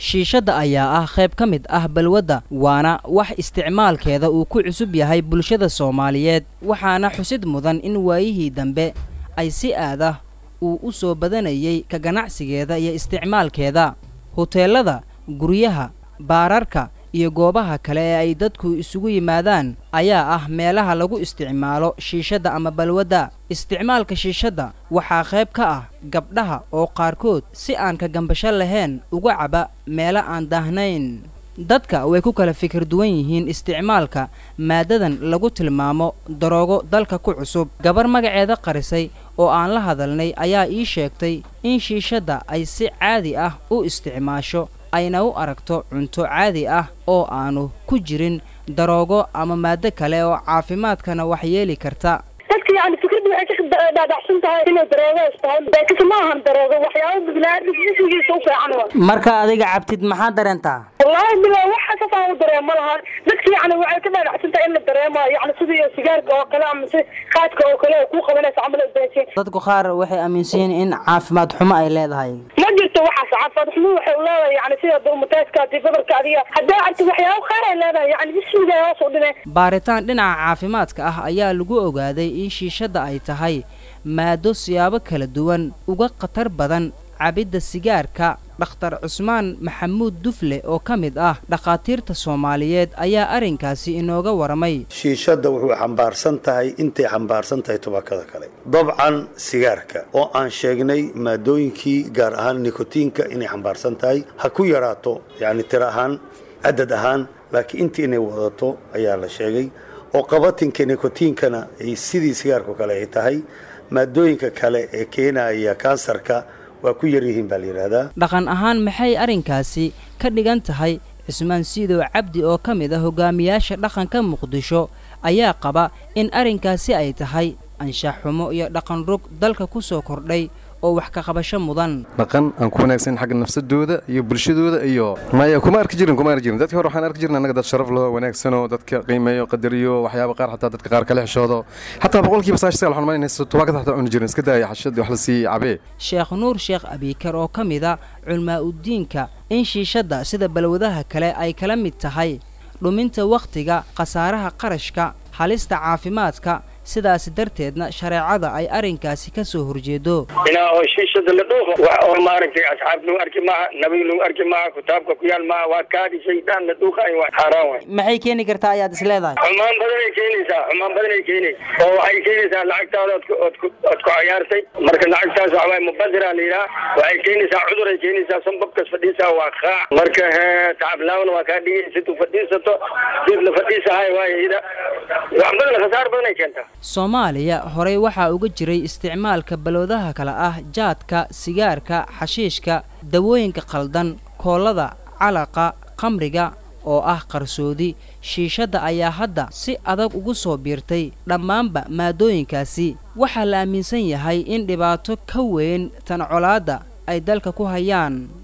shiishadda ayaa ah qayb ka mid ah balwadda waana wax isticmaalkeeda uu ku cusub yahay bulshada soomaaliyeed waxaana xusid mudan in waayihii dambe ay si aad ah uu u soo badanayay ka ganacsigeeda iyo isticmaalkeeda huteelada guryaha baararka iyo goobaha kale ee ay dadku isugu yimaadaan ayaa ah meelaha lagu isticmaalo shiishadda ama balwadda isticmaalka shiishadda waxaa qayb ka ah gabdhaha oo qaarkood si aan ka gambasho lahayn uga caba meelo aan daahnayn dadka way ku kala fikir duwan yihiin isticmaalka maaddadan lagu tilmaamo daroogo dalka ku cusub gabar magaceeda qarisay oo aan la hadalnay ayaa ii sheegtay in shiishadda ay si caadi ah u isticmaasho ayna u aragto cunto caadi ah oo aanu ku jirin daroogo ama maaddo kale oo caafimaadkana wax yeeli karta dadka yani fikrada waxay ka dhaadhacsan tahay inay daroogo istahay laakiinse ma ahan daroogo waxyaaba biniaadamka jismigiisa u fiican wa marka adiga cabtid maxaa dareentaa wallaahi bila waxa safaan u dareemo lahaan dadka yani waxay ka dhaadhacsan tahay in la dareemo yani sidii sigaarka oo kale ama si qaadka oo kale ku qabanaysa camal udaynsin dadku qaar waxay aaminsan yihiin in caafimaad xumo ay leedahay ma jirto waxaas caafimaad xumo waxay u leedahay yani sida dulmataadka hadii gobolka adiga haddaa arti waxyaaba qaar ay leedahay yani jismiga hoos u dhimay baaritaan dhinaca caafimaadka ah ayaa lagu ogaaday in shiishadda ay tahay maado siyaabo kala duwan uga khatar badan cabidda sigaarka dhakhtar cusmaan maxamuud dufle oo ka mid ah dhakhaatiirta soomaaliyeed ayaa arrinkaasi inooga waramay shiishadda wuxuu xambaarsan tahay intay xambaarsan tahay tubaakada kale dabcan sigaarka oo aan sheegnay maadooyinkii gaar ahaan nikotiinka inay xambaarsan tahay ha ku yaraato yacni tir ahaan cadad ahaan laakiin intii inay wadato ayaa la sheegay oo qabatinka nikotiinkana ay sidii sigaarku kale ay tahay maadooyinka kale ee keenaya kansarka waa ku yar yihiin baa la yidhaahdaa dhaqan ahaan maxay arrinkaasi ka dhigan tahay cismaan siidow cabdi oo ka mid ah hogaamiyaasha dhaqanka muqdisho ayaa qaba in arrinkaasi ay tahay anshax xumo iyo dhaqan rog dalka ku soo kordhay oo wax ka qabasho mudan dhaqan aan ku wanaagsan xagga nafsadooda iyo bulshadooda iyo maya kuma arki jirin kuma arki jirin dadkii hore waxaan arki jirnay annaga dad sharaf loo wanaagsanoo dadka qiimeeyo qadariyo waxyaaba qaar xataa dadka qaar kala xishoodo xataa boqolkiiba saashisaal waxaan malinaysa tobaakada xataa cuni jirin iska daaya xashadii wax la sii cabee sheekh nuur sheekh abiikar oo ka mid a culmaa uddiinka in shiishadda sida balwadaha kale ay kala mid tahay dhuminta wakhtiga khasaaraha qarashka halista caafimaadka sidaas darteedna shareecada ay arrinkaasi ka soo horjeedo inaa oo shiishada la dhuuqo wax oo maaragtay asxaab lagu arki maaha nabi lagu arki maaha kitaabka ku yaal maaha waa kaadi shaydaan la dhuuqaay waa xaaraan waay maxay keeni kartaa ayaad is leedahay xumaan badanay keenaysaa xumaan badanay keenaysa oo waxay keenaysaa lacagtaada ood ood ku ood ku cayaartay marka lacagtaas waxa waay mubadira la yidhaha waxay keenaysaa cuduray keenaysaa sanbabkas fadhiisaa waa qaac marka tacablaawna waa kaa dhigay sidu fadhiisato sid la fadhiisahay waay ida wax badan khasaar badanay keentaa soomaaliya horey waxaa uga jiray isticmaalka balwadaha kale ah jaadka sigaarka xashiishka dawooyinka khaldan koollada calaqa khamriga oo ah qarsoodi shiishadda ayaa hadda si adag ugu soo biirtay dhammaanba maadooyinkaasi waxaa la aaminsan yahay in dhibaato ka weyn tan colaadda ay dalka ku hayaan